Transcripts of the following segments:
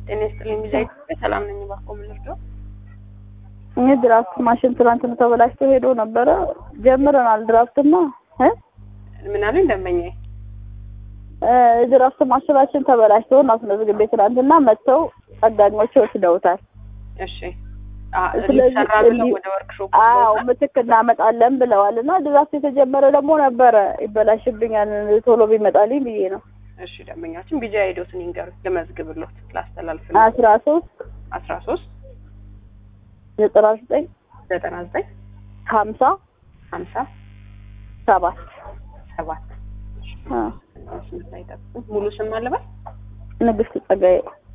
ጤና ይስጥልኝ ቪዛ ኢትዮጵያ ሰላም ነኝ። እባክዎ ምን ልርዳው? ይህ ድራፍት ማሽን ትናንት ነው ተበላሽቶ ሄዶ ነበረ። ጀምረናል ድራፍትማ እ ምን አሉኝ ደንበኛዬ? እ ድራፍት ማሽናችን ተበላሽቶ አስመዝግቤ ትናንትና መጥተው ጠጋኞች ወስደውታል። እሺ አ ስለዚህ ሊሰራ ብለው እንዲ- ወደ ወርክሾፕ አዎ ምትክ እናመጣለን ብለዋል። እና ድራፍት የተጀመረ ደግሞ ነበረ ይበላሽብኛል ቶሎ ቢመጣልኝ ብዬ ነው። እሺ ደንበኛችን ቢጃ ሄዶትን ይንገሩ ልመዝግብሎት ላስተላልፍልዎት አስራ ሶስት አስራ ሶስት ዘጠና ዘጠኝ ዘጠና ዘጠኝ ሀምሳ ሀምሳ ሰባት ሰባት አ ስምንት ላይ ጠብቁ። ሙሉ ስም አለበት ንግስት ጸጋዬ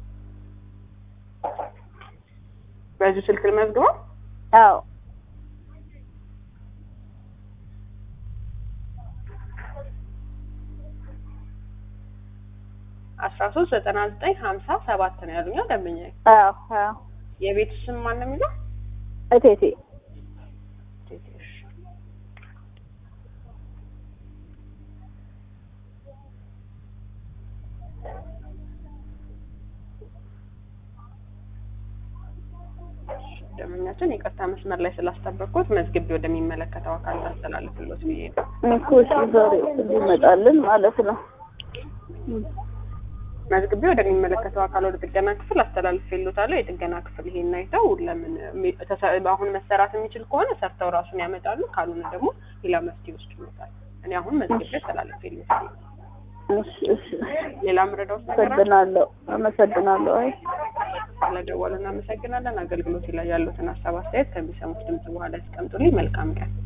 በዚሁ ስልክ ልመዝግበው። አዎ አስራ ሶስት ዘጠና ዘጠኝ ሀምሳ ሰባት ነው ያሉኛ ደንበኛዬ። አዎ አዎ የቤቱ ስም ማን ነው የሚለው? እቴቴ እሺ። ደንበኛችን ይቅርታ መስመር ላይ ስላስጠበቅኩት መዝግቤ ወደሚመለከተው አካል ታስተላልፍሎት ብዬ ነው። እኮ እሺ ዛሬ እንዲመጣልን ማለት ነው። መዝግቤ ወደሚመለከተው አካል ወደ ጥገና ክፍል አስተላልፌልዎታለሁ። የጥገና ክፍል ይሄን አይተው ለምን ሚ- ተሰ- አሁን መሰራት የሚችል ከሆነ ሰርተው ራሱን ያመጣሉ፣ ካልሆነ ደግሞ ሌላ መፍትሄ ይወስዱልዎታል። እኔ አሁን መዝግቤ አስተላልፌልዎታለሁ። እሺ እሺ ሌላ ምረዳው ነገር አለ? አመሰግናለሁ አመሰግናለሁ። አይ ስለደወሉ እናመሰግናለን። አገልግሎት ላይ ያሉትን ሀሳብ አስተያየት ከሚሰሙት ድምጽ በኋላ ያስቀምጡልኝ። መልካም ቀን።